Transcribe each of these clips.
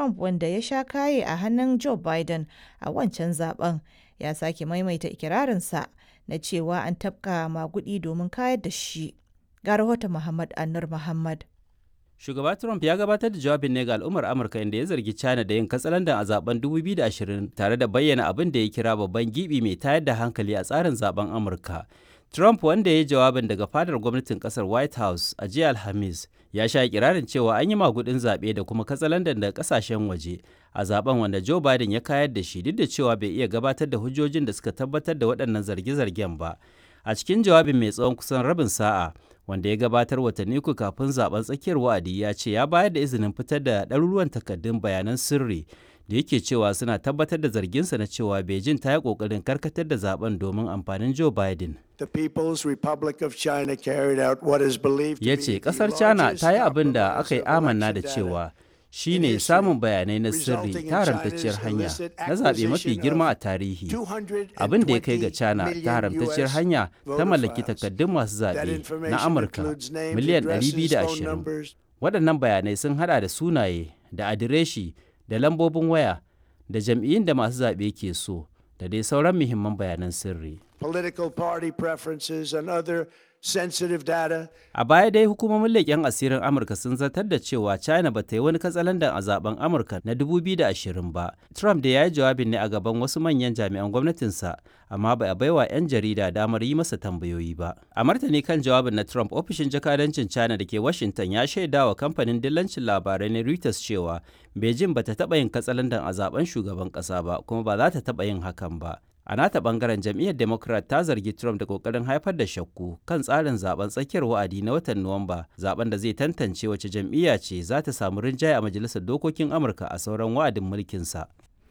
Trump wanda ya sha kaye a hannun Joe Biden a wancan zaben ya sake maimaita ikirarinsa na cewa an tafka magudi domin kayar da shi. Ga rahoton Muhammad Anur Muhammad. Shugaba Trump ya gabatar da jawabin ne ga al'ummar Amurka inda ya zargi China da yin katsalandan a zaben 2020 tare da bayyana abin da ya kira babban gibi mai tayar da hankali a tsarin zaben Amurka. Trump wanda ya yi jawabin daga fadar gwamnatin kasar White House a jiya Alhamis ya sha kirarin cewa an yi magudin zaɓe da kuma katsalandan daga kasashen waje a zaben wanda Joe Biden ya kayar da shi duk da cewa bai iya gabatar da hujjojin da suka tabbatar da waɗannan zarge-zargen ba. A cikin jawabin mai tsawon kusan rabin sa'a wanda ya gabatar watanni uku kafin zaben tsakiyar wa'adi ya ce ya bayar da izinin fitar da ɗaruruwan takardun bayanan sirri da yake cewa suna tabbatar da zarginsa na cewa Beijing ta yi ƙoƙarin karkatar da zaben domin amfanin Joe Biden. The People's Republic of China carried out what is believed to Ya be ce the ƙasar China largest ta yi abin da aka yi compromise of amanna da election cewa data shi in ne history, samun bayanai na sirri resulting in ta haramtacciyar China's hanya illicit na zaɓe mafi acquisition girma a of tarihi. 220 Abin da ya kai ga China million ta haramtacciyar US hanya ta voter mallaki files. takardun masu That zaɓe na information Amurka includes names, miliyan addresses, phone 220. numbers, Waɗannan bayanai sun haɗa da sunaye, da adireshi, da lambobin waya, da jam'iyyun da masu zaɓe ke so, da dai sauran muhimman bayanan sirri. political party preferences, and other sensitive data. A baya dai hukumomin leƙen asirin Amurka sun zartar da cewa China ba ta yi wani katsalandan a zaben Amurka na 2020 ba. Trump da ya yi jawabin ne a gaban wasu manyan jami'an gwamnatinsa, amma ba a baiwa 'yan jarida damar yi masa tambayoyi ba. A martani kan jawabin na Trump, ofishin jakadancin China da ke Washington ya shaida wa kamfanin dillancin labarai na Reuters cewa Beijing ba ta taɓa yin katsalandan a zaben shugaban ƙasa ba, kuma ba za ta taɓa yin hakan ba. A nata bangaren jam'iyyar Democrat ta zargi Trump da kokarin haifar da shakku kan tsarin zaben tsakiyar wa'adi na watan Nuwamba, zaben da zai tantance wace jam'iyya ce za ta samu rinjaye a majalisar dokokin Amurka a sauran wa'adin mulkinsa.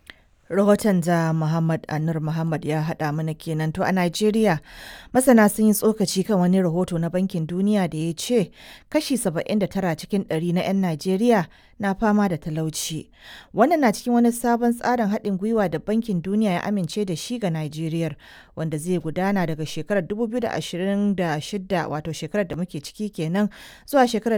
Rahoton da Muhammad Anur Muhammad ya haɗa mana kenan to a Najeriya masana sun yi tsokaci kan wani rahoto na Bankin Duniya da ya ce kashi 79 cikin 100 na 'yan Najeriya na fama da talauci. Wannan na cikin wani sabon tsarin haɗin gwiwa da Bankin Duniya ya amince da shi ga Najeriya wanda zai gudana daga shekarar 2026 wato shekarar da muke ciki kenan zuwa shekarar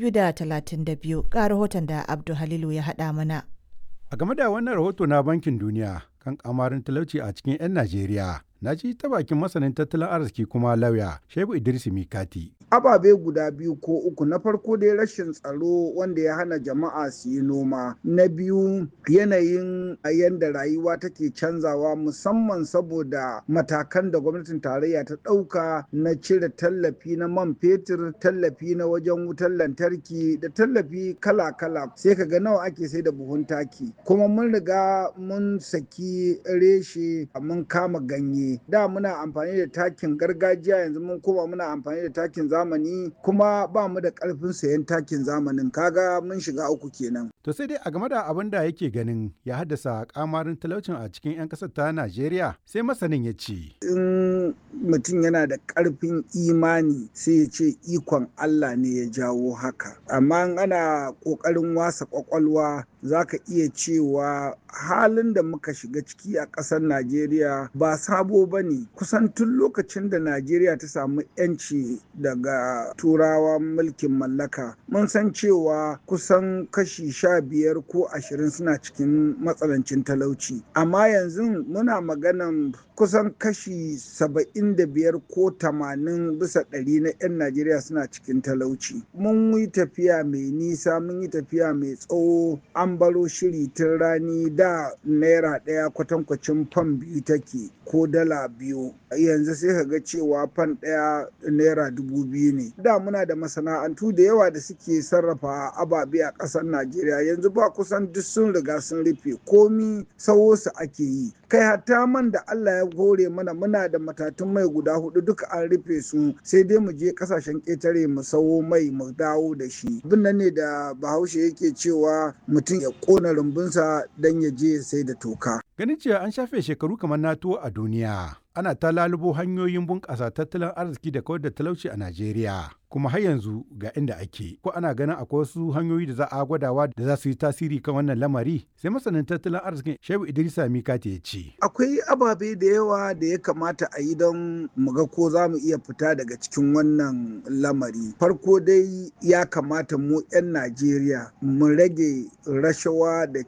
2032 ga rahoton da Abdul Halilu ya haɗa mana. A game da wannan rahoto na Bankin Duniya kan kamarin talauci a cikin 'yan Najeriya, na ji ta bakin masanin tattalin arziki kuma lauya Shehu Idris Mikati. ababe guda biyu ko uku na farko dai rashin tsaro wanda ya hana jama'a su yi noma na biyu yanayin yadda rayuwa take canzawa musamman saboda matakan da gwamnatin tarayya ta ɗauka na cire tallafi na man fetur tallafi na wajen wutar lantarki da tallafi kala-kala sai ka ga nawa ake sai da buhun taki kuma mun riga mun saki reshe mun kama ganye da muna amfani da takin gargajiya yanzu mun koma muna amfani da takin zamani kuma ba mu da karfin sayan takin zamanin kaga mun shiga uku kenan To sai dai a game da abin da yake ganin ya haddasa kamarin talaucin a cikin 'yan ƙasar ta Najeriya sai masanin ya ce. in mutum yana da karfin imani sai ya ce ikon Allah ne ya jawo haka amma in ana kokarin wasa kwakwalwa za ka iya cewa halin da muka shiga ciki a ƙasar Najeriya ba sabo ba ne kusan tun lokacin da Najeriya ta samu 'yanci daga turawa mulkin mallaka mun san cewa kusan kashi sha biyar ko ashirin suna cikin matsalancin talauci amma yanzu muna maganan kusan kashi saba'in da biyar ko tamanin bisa ɗari na 'yan Najeriya suna cikin talauci mun yi tafiya mai nisa mun yi tafiya mai tsawo an baro shiri tun rani da naira ɗaya kwatankwacin fan biyu take ko dala biyu yanzu sai ka ga cewa fan ɗaya naira dubu biyu ne da muna da masana'antu da yawa da suke sarrafa ababe a ƙasar najeriya yanzu ba kusan duk sun riga sun rufe komi sawo su ake yi kai hatta man da allah ya hore mana muna da matatun mai guda hudu duka an rufe su sai dai mu je kasashen ƙetare mu sawo mai mu dawo da shi abin nan ne da bahaushe yake cewa mutum ya ƙona rumbunsa don ya je ya sai da toka Ganin cewa an shafe shekaru kamar NATO a duniya. Ana ta lalubo hanyoyin bunƙasa tattalin arziki da kawar da talauci a Najeriya. Kuma har yanzu ga inda ake. Ko ana ganin akwai wasu hanyoyi da za a gwadawa da za su yi tasiri kan wannan lamari? Sai masanin tattalin arzikin Shehu Idrisa Mikati ya ce. akwai ababe da yawa da ya kamata a yi don mu ga ko za mu iya fita daga cikin wannan lamari farko dai ya kamata mu 'yan najeriya mu rage rashawa da